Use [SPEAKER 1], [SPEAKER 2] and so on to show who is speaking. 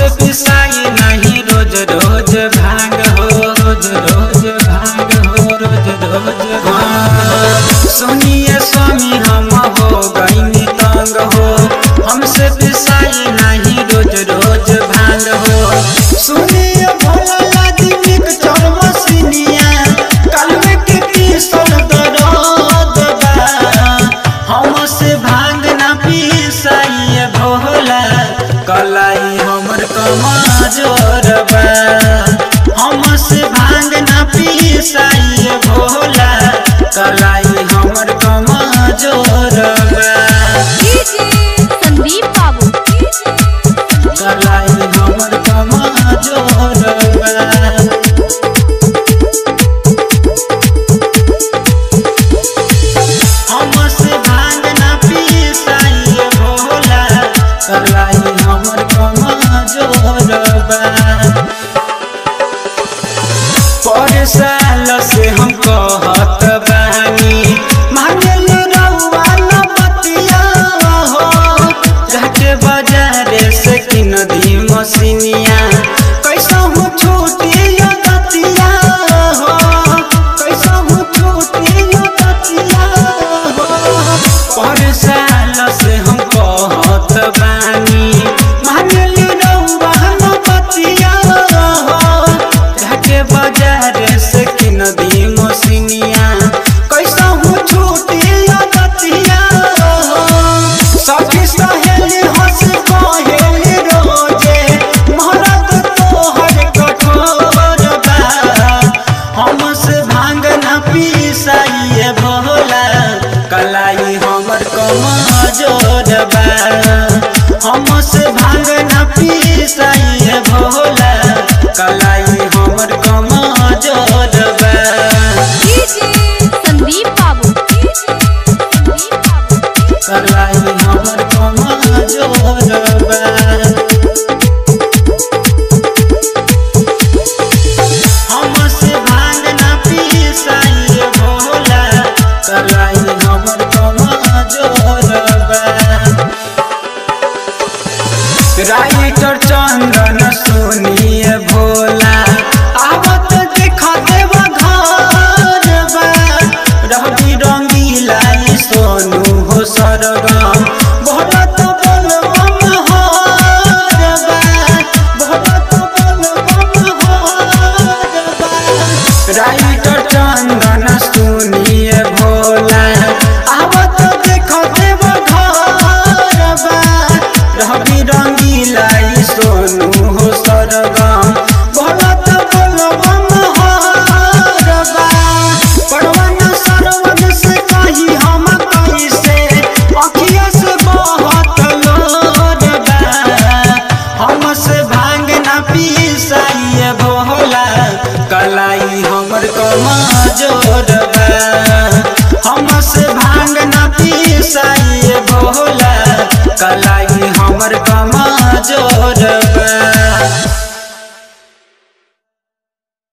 [SPEAKER 1] हमसे पिसाई नहीं रोज रोज भांग हो रोज रोज भांग हो रोज रोज भांग सुनिए स्वामी हम हो गई तंग हो हमसे पिसाई नहीं रोज रोज भांग हो सुनिए भोला लादी निक चरम सिनिया कलवे के पीसल दरद बा हमसे भांग ना पिसाई भोला कलाई हमर कमजोर बा हमसे भांग ना पिसाई भोला कलाई हमर कमजोर बा
[SPEAKER 2] संदीप बाबू
[SPEAKER 1] कलाई हमर कमजोर बा हमसे भांग ना पिसाई भोला कलाई हमर कमजोर बा पर साल से हम कहत बानी मांगल रउआ न बतिया हो जाके बाजारे से किन दी मसिनिया कैसा हूँ छूटी यो दतिया हो कैसा हूँ छूटी यो दतिया हो पर साल से हम कहत बानी मांगल रउआ न बतिया हो जाके बाजार से किन दी मसिनिया कैसा हूँ छूटी या दतिया सखी सहेली हंस कहेली रोजे महरत तोहर कठोर बा हमसे भांग न पिसाइए भोला कलाई हमर कमजोर बा हमसे भांग न पिसाइए भोला कलाई हमर कमजोर बा
[SPEAKER 2] संदीप बाबू
[SPEAKER 1] कलाई हमर कमजोर बा हमसे भांग ना पिसाइए भोला कलाई हमर कमजोर बा राइटर चंदन सुनिए भोला आवत देखा देव घर बा रवि रंगीला ई सोनू हो सरगम भोला तो बोल मम हर बा भोला तो बोल मम हर बा राइटर चंदन सुनिए भोला आवत देखो देव घर बा रवि रंगीला ई सोनू हो सरगम भोला तो बोलो मम हर बा पड़वन सरवन से कही हम कैसे अखिया से बहुत लोर बा हमसे भांग ना पिसाइए भोला कलाई हमर कमजोर बा हमसे भांग ना पिसाइए भोला कलाई हमर कमजोर बा